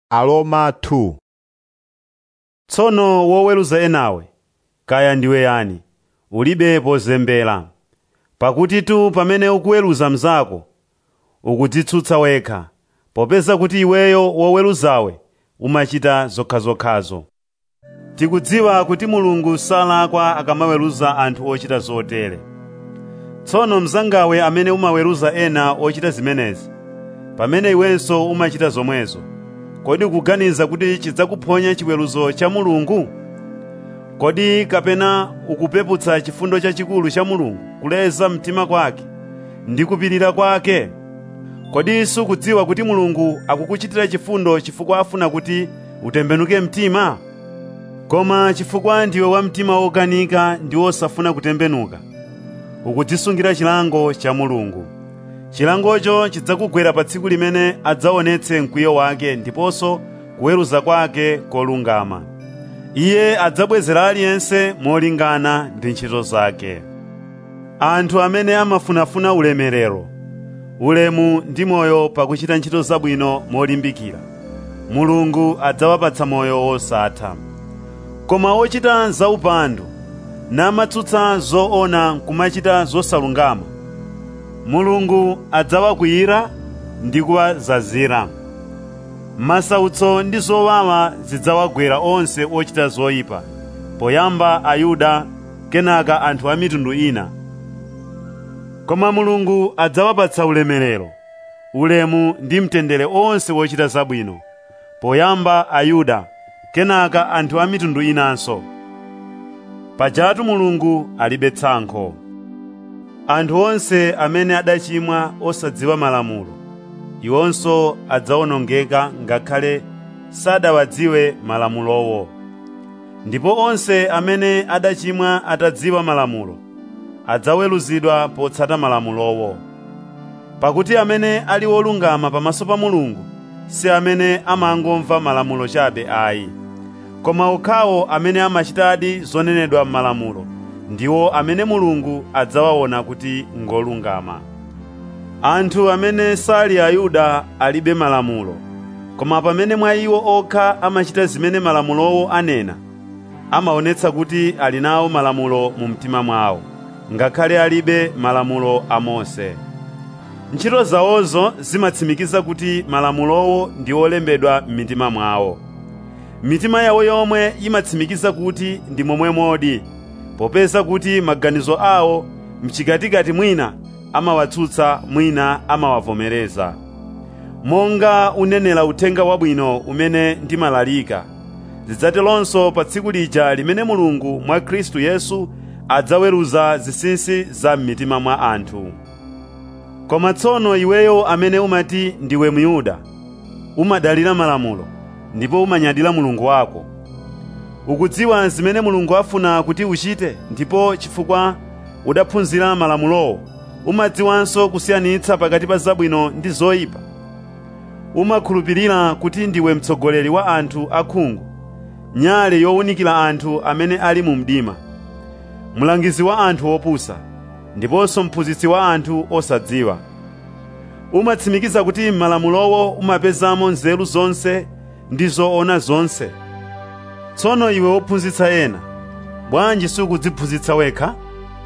Aroma 2 tsono woweruza enawe kaya ndiwe yani ulibe pozembera pakuti tu pamene ukuweruza mnzako ukudzitsutsa wekha popeza kuti iweyo woweruzawe umachita zokhazokhazo tikudziwa kuti mulungu salakwa akamaweruza anthu ochita zotere tsono mnzangawe amene umaweruza ena ochita zimenezi pamene iwenso umachita zomwezo kodi ukuganiza kuti chidzakuphonya chiweruzo cha mulungu kodi kapena ukupeputsa chifundo chachikulu cha mulungu kuleza mtima kwake ndi kupirira kwake kodi sukudziwa kuti mulungu akukuchitira chifundo chifukwa afuna kuti utembenuke mtima koma chifukwa ndiwe wa mtima wokanika ndi wosafuna kutembenuka ukudzisungira chilango cha mulungu chilangocho chidzakugwera pa tsiku limene adzaonetse mkwiyo wake ndiponso kuweruza kwake kolungama iye adzabwezera aliyense molingana ndi ntchito zake anthu amene amafunafuna ulemerero ulemu ndi moyo pakuchita ntchito zabwino molimbikira mulungu adzawapatsa moyo wosatha koma ochita zaupandu namatsutsa zoona nkumachita zosalungama mulungu adzawakwiyira ndi kuwazazira masautso ndi zowawa zidzawagwera onse ochita zoyipa poyamba ayuda kenaka anthu a mitundu ina koma mulungu adzawapatsa ulemerero ulemu ndi mtendere onse wochita zabwino poyamba ayuda kenaka anthu a mitundu inanso pajatu mulungu alibe tsankho anthu onse amene adachimwa osadziwa malamulo iwonso adzawonongeka ngakhale sadawadziwe malamulowo ndipo onse amene adachimwa atadziwa malamulo adzaweruzidwa potsata malamulowo pakuti amene ali wolungama pamaso pa mulungu si amene amangomva malamulo chabe ayi koma okhawo amene amachitadi zonenedwa m'malamulo ndiwo amene mulungu adzawaona kuti ngolungama anthu amene sali ayuda alibe malamulo koma pamene mwa iwo okha amachita zimene malamulowo anena amaonetsa kuti ali nawo malamulo mu mtima mwawo ngakhale alibe malamulo a mose ntchito zawozo zimatsimikiza kuti malamulowo ndi olembedwa m'mitima mwawo mitima yawo yomwe imatsimikiza kuti ndi momwe modi popeza kuti maganizo awo mchikatikati mwina amawatsutsa mwina amawavomereza monga unenera uthenga wabwino umene ndimalalika zidzateronso pa tsiku lija limene mulungu mwa khristu yesu adzaweruza zinsinsi za m'mitima mwa anthu koma tsono iweyo amene umati ndiwe myuda umadalira malamulo ndipo umanyadira mulungu wako ukudziwa zimene mulungu afuna kuti uchite ndipo chifukwa udaphunzira malamulowo umadziwanso kusiyanitsa pakati pa zabwino ndi zoyipa umakhulupirira kuti ndiwe mtsogoleri wa anthu akhungu nyale yowunikira anthu amene ali mu mdima mlangizi wa anthu opusa ndiponso mphunzitsi wa anthu osadziwa umatsimikiza kuti m'malamulowo umapezamo nzeru zonse ndi zoona zonse tsono iwe wophunzitsa ena bwanji sukudziphunzitsa wekha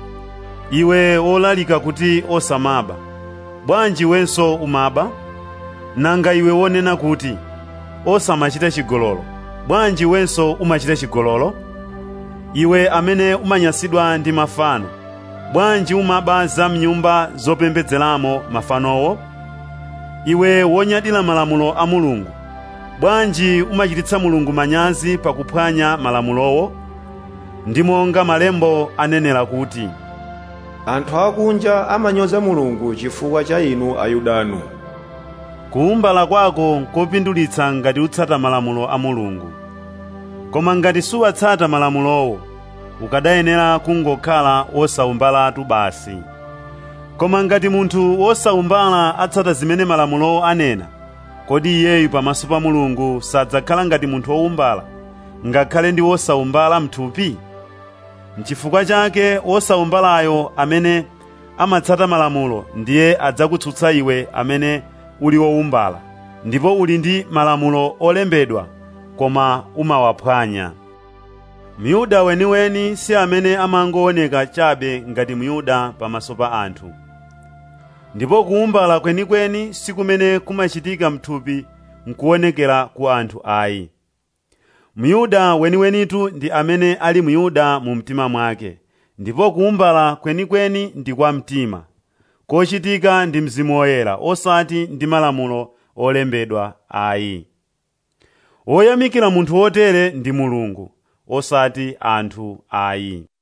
iwe wolalika kuti osamaba bwanji iwenso umaba nanga iwe wonena kuti osamachita chigololo bwanji iwenso umachita chigololo iwe amene umanyansidwa ndi mafano bwanji umaba za mnyumba zopembedzeramo mafanowo iwe wonyadira malamulo a mulungu bwanji umachititsa mulungu manyazi pakuphwanya malamulowo ndi monga malembo anenera kuti anthu akunja amanyoza mulungu chifukwa cha inu ayudanu kuwumbala kwako nkopindulitsa ngati utsata malamulo a mulungu koma ngati suwatsata malamulowo ukadayenera kungokhala wosawumbalatu basi koma ngati munthu wosawumbala atsata zimene malamulowo anena kodi iyeyu pamaso pa mulungu sadzakhala ngati munthu wowumbala ngakhale ndi wosawumbala mthupi n'chifukwa chake wosawumbalayo amene amatsata malamulo ndiye adzakutsutsa iwe amene uli wowumbala ndipo uli ndi malamulo olembedwa koma umawaphwanya myuda weniweni si amene amangooneka chabe ngati myuda pamaso pa anthu ndipo kuumbala kwenikweni si kumene kumachitika mthupi nkuonekera ku anthu ayi myuda weniwenitu ndi amene ali myuda mu mtima mwake ndipo kuumbala kwenikweni ndi kwa mtima kochitika ndi mzimu woyera osati ndi malamulo olembedwa ayi woyamikira munthu wotere ndi mulungu osati anthu ayi